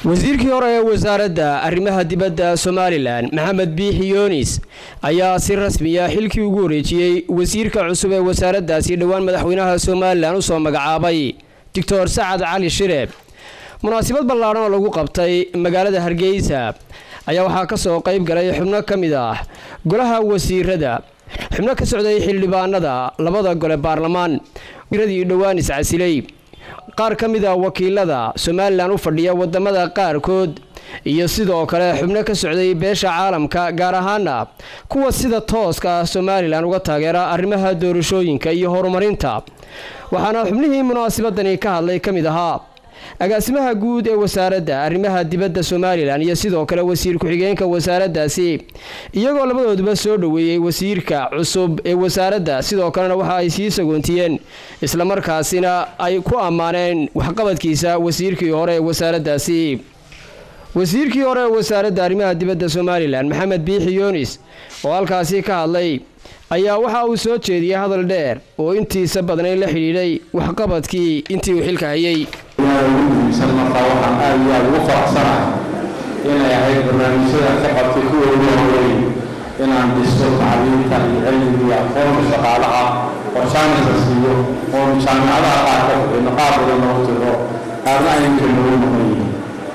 wasiirkii hore ee wasaaradda arrimaha dibadda somalilan maxamed biixi yoonis ayaa si rasmiya xilkii ugu wareejiyey wasiirka cusub ee wasaaraddaasi dhowaan madaxweynaha somalilan u soo magacaabay doctor sacad cali shire munaasabad ballaadhan oo lagu qabtay magaalada hargeysa ayaa waxaa ka soo qayb galay xubno ka mid ah golaha wasiirada xubno ka socday xildhibaanada labada gole baarlamaan wasiiradii dhowaan iscasilay qaar ka mid a wakiilada somalilan u fadhiya wadamada qaarkood iyo sidoo kale xubno ka socday beesha caalamka gaar ahaana kuwa sida tooska ah somalilan uga taageera arrimaha doorashooyinka iyo horumarinta waxaana xubnihii munaasabadani ka hadlay ka mid ahaa agaasimaha guud ee wasaaradda arrimaha dibadda somalilan iyo sidoo kale wasiir ku-xigeenka wasaaraddaasi iyagoo labadooduba soo dhoweeyey wasiirka cusub ee wasaaradda sidoo kalena waxa ay sii sagoontiyeen islamarkaasina ay ku ammaaneen waxqabadkiisa wasiirkii hore ee wasaaraddaasi wasiirkii hore ee wasaaradda arrimaha dibadda somalilan maxamed biixi yoonis oo halkaasi ka hadlay ayaa waxa uu soo jeediyey hadal dheer oo intiisa badnay la xidhiidhay waxqabadkii intii uu xilka hayay ugu muhiimsan markaa waxaan aad iyo aad ugu faraxsanahay inay ahayd barnaamijyada ka qabtay kuwa ugu horeeyey inaan dhisto tacliinta iyo cilmiga iyo aqoonta shaqaalaha oo jaanisa siiyo oonu jaamicadaha qaar ka bixino qaar badan noogu tiro qaarna aynka noogu noqon yihiin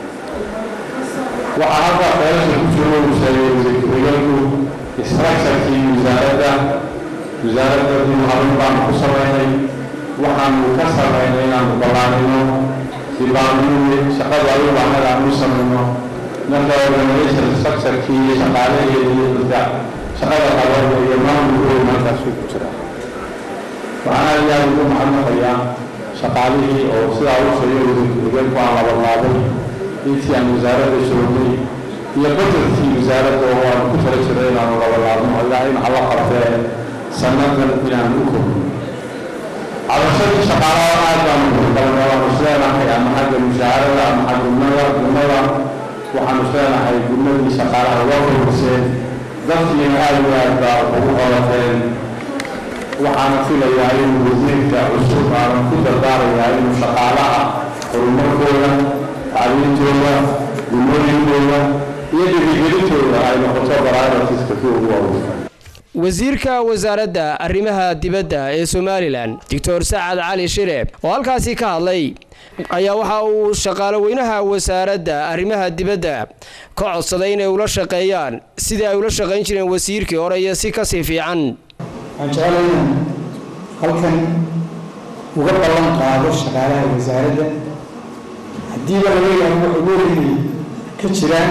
waxaa halkaa feelasha ku jiro uu sheegay wasiir ku-xigeenku structurekii wasaaradda wasaaradda dib habin baanu ku samaynay waxaanu ka samaynay inaanu ballaanino dibaanini shaqada ay u baahnayd aanu u samayno marka organization structurekii iyo shaqaalaheedii iyo dadka shaqada qabada iyo maamulkooda halkaasuu ku jira waxaan aad iyo aad ugu mahadnaqayaa shaqaalihii oo sidaa u sheegay wasiir ku-xigeenku aan labanlaabay intii aan wasaaradda joognay iyo bajetkii wasaaradda oo aanu ku tala jiray inaanu labalaabno ilaa in alla qabtee sannadan inaanu u kobno cabashadii shaqaalaha aad baanu uqalnay waanu isleenahay ama xagga mushaharada ama xagga gumada gumada waxaanu isleenahay gummadii shaqaalaha waa kordhiseen dadkiina aad iyo aad baa ugu qabateen waxaana filayaa inuu wasiirka cusub aanu ku dardaarayaa inuu shaqaalaha horumarkooda tacliintooda gumooyinkooda iyo dhiirigelintooda ay noqoto baraaratiska kuwa ugu waaweyn wasiirka wasaaradda arrimaha dibadda ee somalilan doctor sacad cali shire oo halkaasi ka hadlay ayaa waxa uu shaqaalo weynaha wasaaradda arrimaha dibadda ka codsaday inay ula shaqeeyaan sidii ay ula shaqayn jireen wasiirkii hore iyo si kasii fiican waxaan jeclay inaan halkan uga ballan qaado shaqaalaha wasaaradda haddiiba laga yaabo wax ugoorigii ka jiraan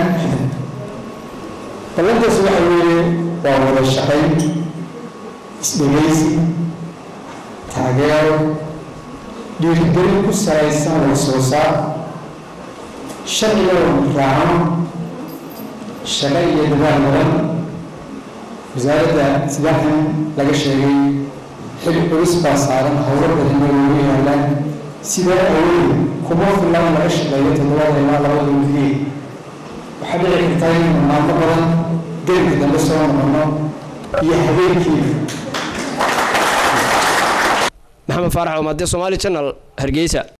ballantaasi waxa weeye waa wada shaqayn isdhegaysi taageero dhiirigelin ku salaysan wada soo saar sharciga raacano shaqo iyo dadaal badan wasaaradda sidaxan laga sheegay xil culus baa saaran howlo badanna loogu yaalaan sidaa awooy kuma filla in laga shaqeeyo toddobada ilaa labada wigeed waxaa dhici kartaa inaynu maalmo badan gelinka dambe soo noqono iyo habeenkii maxamed faarax omaade somaali janal hargeysa